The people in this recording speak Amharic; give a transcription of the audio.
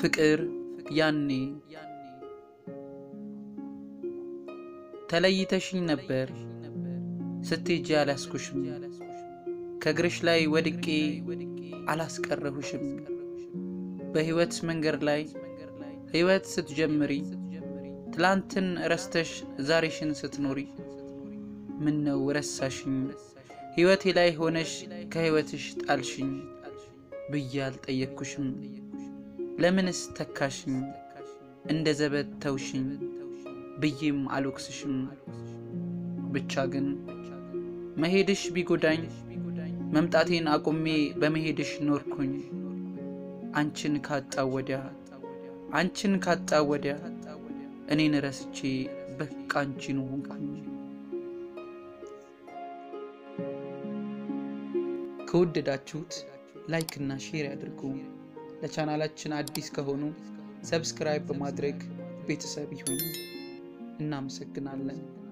ፍቅር ያኔ ተለይተሽኝ ነበር ስትሄጂ አላስኩሽም ከእግርሽ ላይ ወድቄ አላስቀረሁሽም በሕይወት መንገድ ላይ ሕይወት ስትጀምሪ ትላንትን ረስተሽ ዛሬሽን ስትኖሪ ምን ነው ረሳሽኝ ሕይወቴ ላይ ሆነሽ ከሕይወትሽ ጣልሽኝ ብዬ አልጠየቅኩሽም ለምንስ ተካሽኝ እንደ ዘበት ተውሽኝ ብዬም አልወቅስሽም ብቻ ግን መሄድሽ ቢጎዳኝ መምጣቴን አቁሜ በመሄድሽ ኖርኩኝ አንቺን ካጣው ወዲያ አንቺን ካጣው ወዲያ እኔን ረስቼ በቃ አንቺን ሆንኩኝ። ከወደዳችሁት ላይክ እና ሼር ያድርጉ። ለቻናላችን አዲስ ከሆኑ ሰብስክራይብ በማድረግ ቤተሰብ ይሁኑ። እናመሰግናለን።